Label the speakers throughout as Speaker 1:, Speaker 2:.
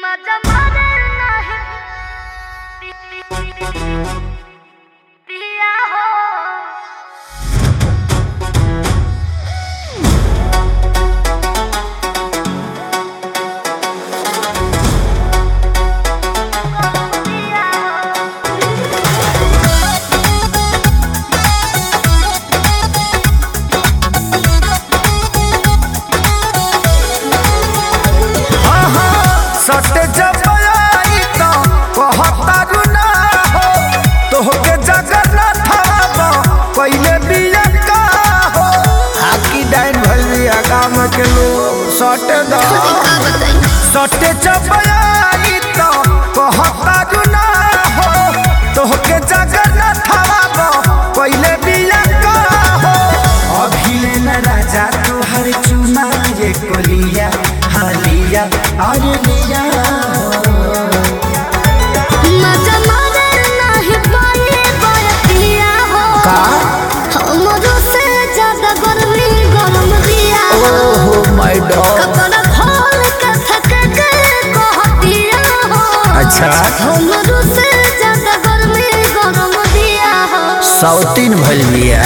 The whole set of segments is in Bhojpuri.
Speaker 1: माझा मरण नाही पिया हो पिया हो
Speaker 2: सटे जबई तो कहतारू ना हो तोहके जगन्नाथ बाबा पहिले बिया का हो हाकी डाइन भइली गाम के लोग सटे द सटे जबई तो कहतारू ना हो तोहके जगन्नाथ बाबा पहिले बिया का हो अभिले न राजा तोहर चुमा ये कोलिया हालिया अरे लिया
Speaker 1: माझा मरण नाही पाए बर पिया हो
Speaker 2: का
Speaker 1: हमरो से ज्यादा गर्मी गरम दिया हो
Speaker 2: ओहो माय डॉग
Speaker 1: कपड़ा खोल के थक के कह दिया हो
Speaker 2: अच्छा
Speaker 1: हमरो से ज्यादा गर्मी गरम दिया हो
Speaker 2: सौतीन भइल बिया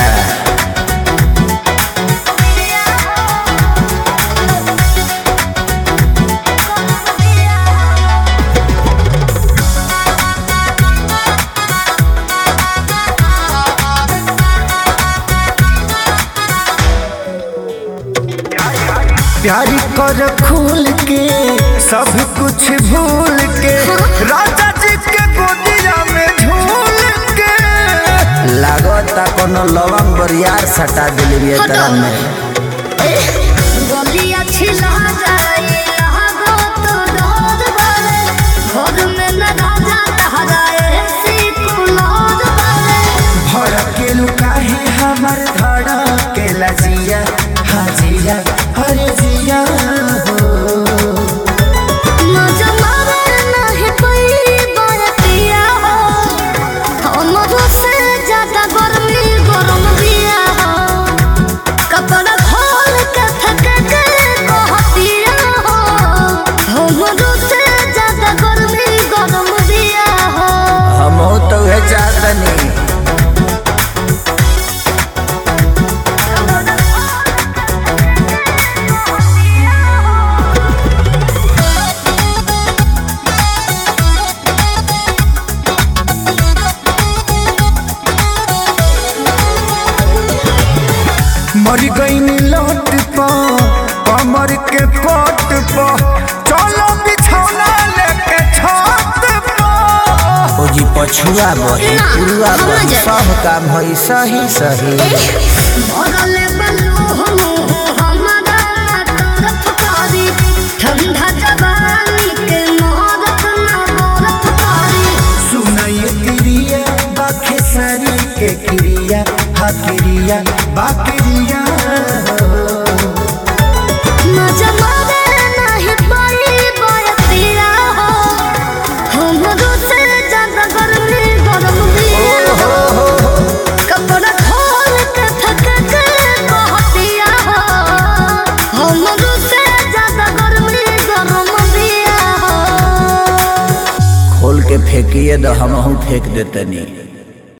Speaker 2: प्यारी कर खूल के सब कुछ भूल के राजा जी के गोदिया में झूल के लागता कोनो लवंग बरियार सटा दिली बिया
Speaker 1: हटो।
Speaker 2: तरह में
Speaker 1: गलिया छिला जाए लागो तो डर बारे घर में न राजा तहराए सी कुलार बारे
Speaker 2: भड़के लुकाहे हमर धड़के लजिया हाजिया हरे जिया हो
Speaker 1: मजा मारे नहीं कोई बर पिया हो हमरो से ज्यादा गर्मी गरम दिया हो कपड़ा खोल के थक के कह दिया हो हमरो से ज्यादा गर्मी गरम दिया हो
Speaker 2: हम तो है चाहतनी मर गई लौट पा कमर के पट पा चलो बिछौना लेके छत पा ओ जी पछुआ बही
Speaker 1: ना,
Speaker 2: पुरुआ
Speaker 1: हम
Speaker 2: बही
Speaker 1: जाए।
Speaker 2: सब काम भई सही सही
Speaker 1: भरले बल्लू हम हमारा तरफ कारी ठंडा जवानी के मोहरत ना मोरत कारी
Speaker 2: सुनाई क्रिया बाखे सारी के क्रिया हा क्रिया बाक्रिया
Speaker 1: मजा मारे नहीं पाई बरतिया हो हमरो से ज्यादा गर्मी गरम दिया हो कपड़ा खोल के थक के कह दिया हो हमरो से ज्यादा गर्मी गरम दिया हो
Speaker 2: खोल के फेंकिए तो हम फेंक देतनी